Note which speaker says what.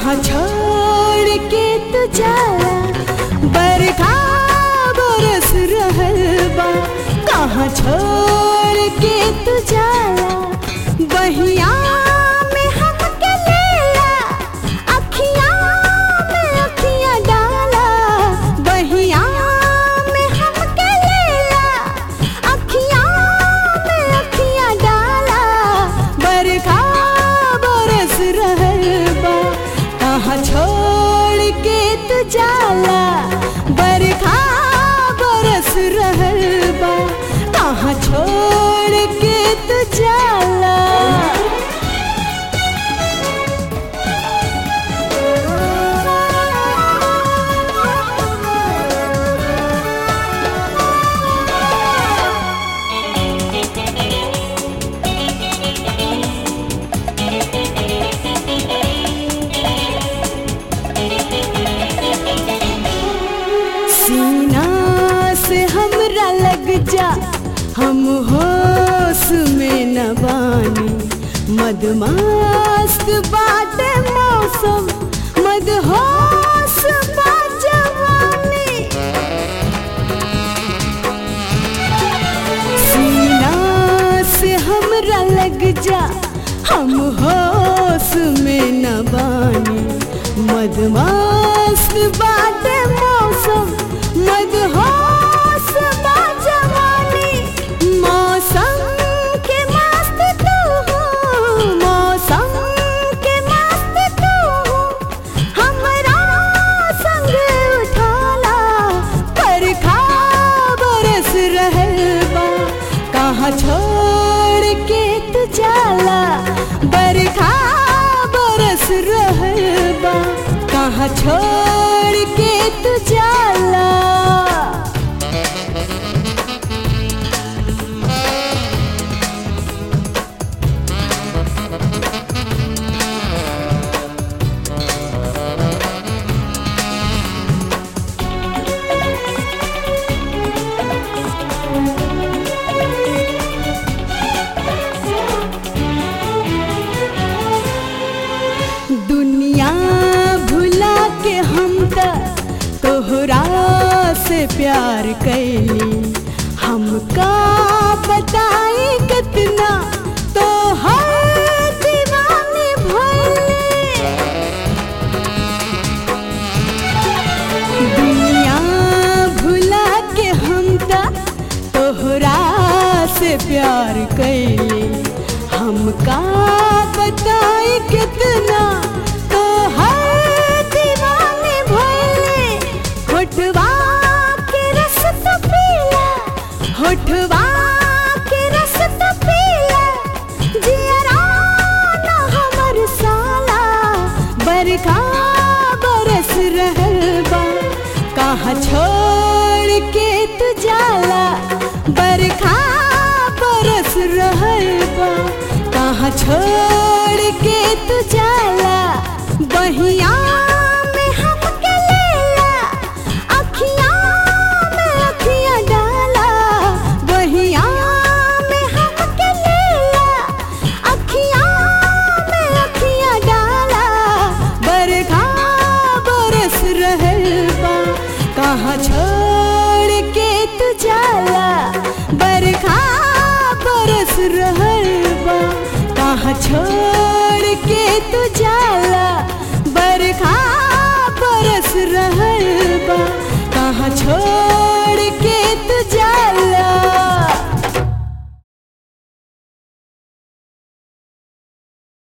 Speaker 1: कहाँ छोड़ के तू जाला बरखा बरस रहल बा कहाँ छोड़ के तू जाला बहिया में हमके लेला अखियाँ में अखियाँ डाला बहिया में हमके लेला अखियाँ में अखियाँ डाला बरखा बरस रहल बा कहाँ छोड़ के तू जाला बरखा बरस रहल बा कहाँ छोड़ के तू जाला सीना से हमरा लग जा हम होश में न बानी मदमस्त बाटे मौसम मदहोश बा जवानी सीना से हमरा लग जा हम होश में न बानी मदमस्त बाटे मौसम मदहोश बा जवानी मौसम के मस्त तू हो मौसम के मस्त तू हो हमरा संग उठाला बरखा बरस रहल बा कहाँ छोड़ के तू जाला बरखा बरस रहल बा कहाँ छोड़ के तू जाला दुनिया भुला के हम त तोहरा से प्यार कैली हमका बताई कितना तो हर दीवानी भइली दुनिया भुला के हम त तोहरा से प्यार कैली हमका बताई कितना तो हर दीवाने भइले होठवा के रस तो पीला होठवा के रस तो पीला जियरा ना हमर साला बरखा बरस रहल बा कहाँ छोड़ के तू जाला बरखा बरस रहल बा कहाँ छोड़ के तू जाला बहिया में हमके लेला अखियाँ में अखियाँ डाला बहिया में हमके लेला अखियाँ में अखियाँ डाला बरखा बरस रहल बा कहाँ छोड़ के तू जाला बरखा बरस रहल बा कहाँ छोड़ के तू जा